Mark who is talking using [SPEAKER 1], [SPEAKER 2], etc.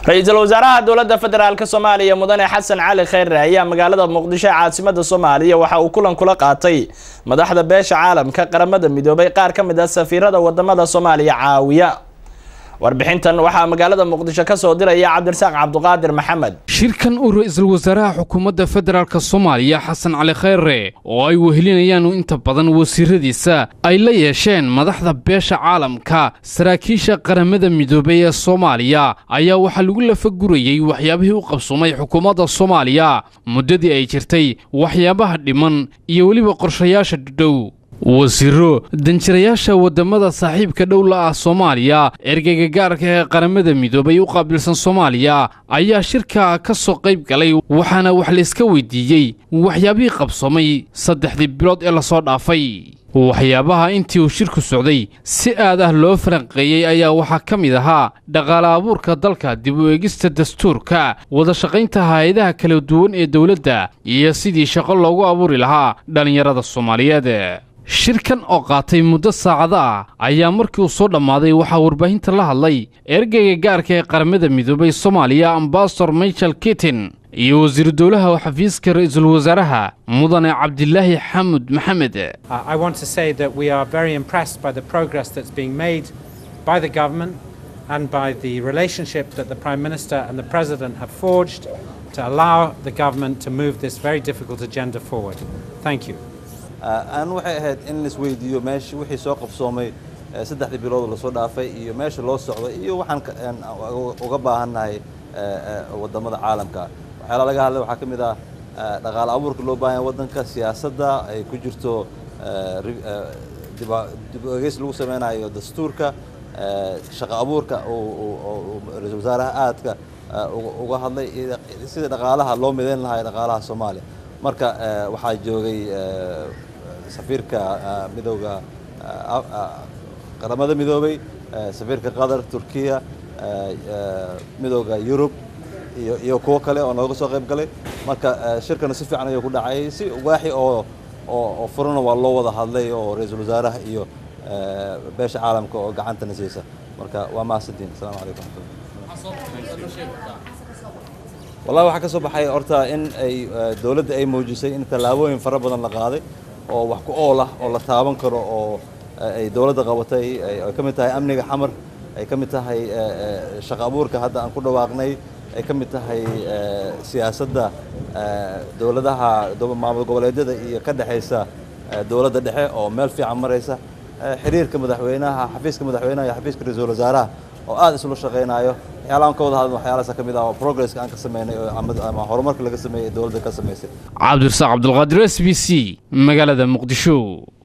[SPEAKER 1] ra-iisul wasaaraha dowladda federaalk soomaaliya mudane xasan cali kheyre ayaa magaalada muqdisho ee caasimada soomaaliya waxa uu kulan kula qaatay madaxda beesha caalamka qaramada midoobay qaar ka mid ah safiirada wadamada soomaaliya caawiya warbixintan waxaa magaalada muqdisho ka soo diraya cabdirasaaq cabduqaadir maxamed
[SPEAKER 2] shirkan uu ra-iisul wasaaraha xukuumadda federaalk soomaaliya xasan cali kheyre oo ay wehelinayaan inta badan wasiiradiisa ay la yeesheen madaxda beesha caalamka saraakiisha qaramada midoobay ee soomaaliya ayaa waxaa lagu lafagurayey waxyaabihii u qabsoomay xukuumadda soomaaliya muddadii ay jirtay waxyaabaha dhiman iyo weliba qorshayaasha dhudhow wasiiro danjirayaasha waddamada saaxiibka dhowla ah soomaaliya ergeyga gaarka ee qaramada midoobay u qaabilsan soomaaliya ayaa shirka ka soo qayb galay waxaana wax layska weydiiyey waxyaabihii qabsoomay saddexdii bilood ee lasoo dhaafay waxyaabaha intii uu shirku socday si aad ah loo faranqeeyey ayaa waxaa ka mid ahaa dhaqaale abuurka dalka dib u eegista dastuurka wadashaqaynta hay-adaha kala duwan ee dowladda iyo sidii shaqo loogu abuuri lahaa dhallinyarada soomaaliyeed shirkan oo qaatay muddo saacada ah ayaa markii uu soo dhammaaday waxaa warbaahinta la hadlay ergeyga gaarka ee qaramada midoobay soomaaliya ambasador michael kitin iyo wasiiru dowlaha xafiiska ra-iisul wasaaraha mudane cabdilaahi xamud maxamed
[SPEAKER 3] and by the relationship that the Prime Minister and the President have forged to allow the government to move this very difficult agenda forward. Thank you.
[SPEAKER 4] aan waxay ahayd in laisweydiiyo meesha wixii soo qabsoomay saddexdii bilood lasoo dhaafay iyo meesha loo socdo iyo waxaan uga baahannahay waddamada caalamka waxyaala laga hadlay waxaa ka mid ah dhaqaale abuurka loo baahan yahay waddanka siyaasadda ay ku jirto dib u egeys lagu sameynayo dastuurka shaqo abuurka ra-iisul wasaaraha aadka uga hadlay sida dhaqaalaha loo midayn lahaa dhaqaalaha soomaaliya marka waxaa joogay safiirka midowga qaramada midoobay safiirka qatar turkiya midowga yurub iyo iyo kuwo kale oo nooga soo qayb galay marka shirkana si fiican ayuu ku dhacay si waaxi oo oo furana waa loo wada hadlay oo ra-iisul wasaaraha iyo beesha caalamka oo gacantana siisa marka waa mahadsantiin asalaamu calaykum wallahi waxaa ka soo baxay horta in ay dowladda ay muujisay in tallaabooyin fara badan la qaaday oo wax ku ool ah oo la taaban karo oo ay dowladda qabatay ay ka mid tahay amniga xamar ay ka mid tahay shaqo abuurka hadda aan ku dhawaaqnay ay ka mid tahay siyaasadda dowladaha maamul goboleedyada iyo ka dhexaysa dowladda dhexe oo meel fiican maraysa xiriirka madaxweynaha xafiiska madaxweynaha iyo xafiiska ra-iisul wasaaraha oo aad isula shaqaynayo waxyaalahan ka wada hadlan waxyaalahaas ka mid ah oo progresska aan ka sameynay ama horumarka laga sameeyey dowladda ka samaysay
[SPEAKER 2] cabdirasaaq cabdulqaadir s b c magaalada muqdisho